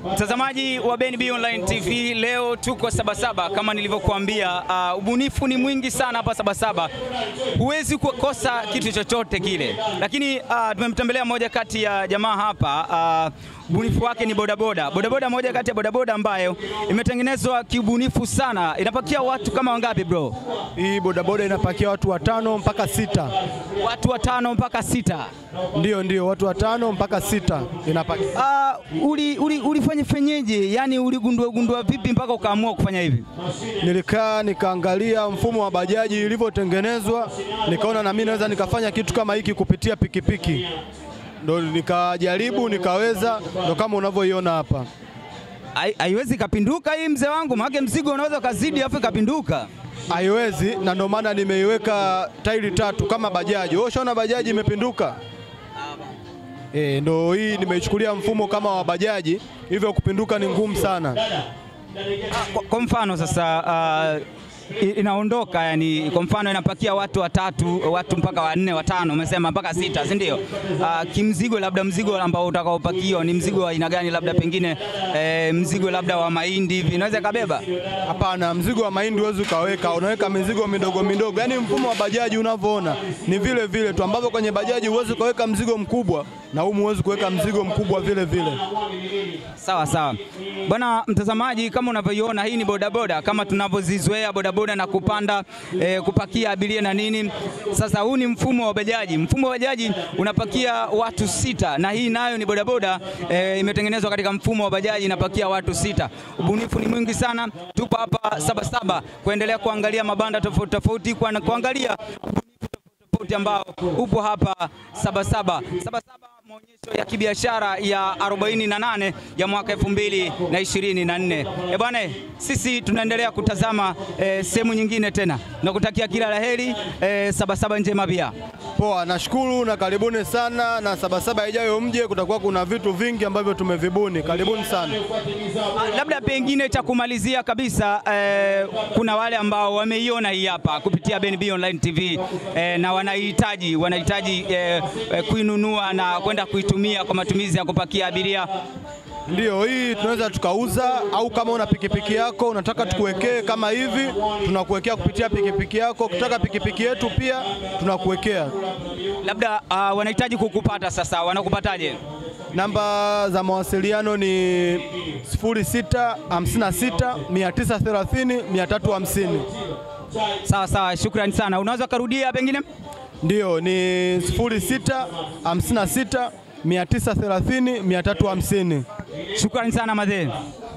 Mtazamaji wa BNB Online TV, leo tuko Sabasaba kama nilivyokuambia. Uh, ubunifu ni mwingi sana hapa Sabasaba, huwezi kukosa kitu chochote kile, lakini uh, tumemtembelea moja kati ya jamaa hapa uh, ubunifu wake ni bodaboda. Bodaboda moja kati ya bodaboda ambayo imetengenezwa kiubunifu sana. Inapakia watu kama wangapi bro? Hii bodaboda inapakia watu watano mpaka sita. Watu watano mpaka sita. Ndio, ndio, watu watano mpaka sita inapakia. Uh, uli, uli, ulifanya fenyeje? Yani uligundua gundua vipi mpaka ukaamua kufanya hivi? Nilikaa nikaangalia mfumo wa bajaji ilivyotengenezwa, nikaona na mimi naweza nikafanya kitu kama hiki kupitia pikipiki, ndo nikajaribu nikaweza, ndo kama unavyoiona hapa. Hai- Haiwezi kapinduka hii mzee wangu, maana mzigo unaweza ukazidi afu ikapinduka. Haiwezi, na ndo maana nimeiweka tairi tatu kama bajaji. Wewe ushaona bajaji imepinduka? E, ndo hii nimeichukulia mfumo kama wa bajaji, hivyo kupinduka ni ngumu sana. Kwa, kwa mfano sasa uh, i- inaondoka yani, kwa mfano inapakia watu watatu, watu mpaka wanne, watano, umesema mpaka sita, si ndio? Uh, kimzigo, labda mzigo ambao utakaopakiwa ni mzigo wa aina gani? Labda pengine eh, mzigo labda wa mahindi hivi inaweza kabeba. Hapana, mzigo wa mahindi huwezi ukaweka, unaweka mizigo midogo midogo. Yaani mfumo wa bajaji unavyoona ni vile vile tu, ambavyo kwenye bajaji huwezi ukaweka mzigo mkubwa na humu huwezi kuweka mzigo mkubwa vile vile. Sawa sawa bwana mtazamaji, kama unavyoiona hii ni bodaboda kama tunavyozizoea bodaboda na kupanda eh, kupakia abiria na nini. Sasa huu ni mfumo wa bajaji. Mfumo wa bajaji unapakia watu sita, na hii nayo ni bodaboda eh, imetengenezwa katika mfumo wa bajaji inapakia watu sita. Ubunifu ni mwingi sana. Tupo hapa Sabasaba kuendelea kuangalia mabanda tofauti tofauti, kwa- kuangalia tofauti ambao upo hapa Sabasaba. Sabasaba maonyesho ya kibiashara ya 48 ya mwaka 2024. Eh bwana, sisi tunaendelea kutazama eh, sehemu nyingine tena na kutakia kila laheri eh, Sabasaba njema pia. Poa, nashukuru na karibuni sana, na Sabasaba ijayo mje, kutakuwa kuna vitu vingi ambavyo tumevibuni. Karibuni sana. Ah, Labda pengine cha kumalizia kabisa eh, kuna wale ambao wameiona hii hapa kupitia BNB Online TV eh, na wanahitaji wanahitaji eh, eh, kuinunua na kwenda kuitumia kwa matumizi ya kupakia abiria. Ndiyo, hii tunaweza tukauza, au kama una pikipiki yako unataka tukuwekee kama hivi, tunakuwekea kupitia pikipiki yako. Ukitaka pikipiki yetu pia tunakuwekea. Labda uh, wanahitaji kukupata sasa, wanakupataje? Namba za mawasiliano ni 0656 930 350. Sawa sawa, shukrani sana. Unaweza ukarudia pengine? Ndiyo, ni 0656 930 350. Shukrani sana madhe.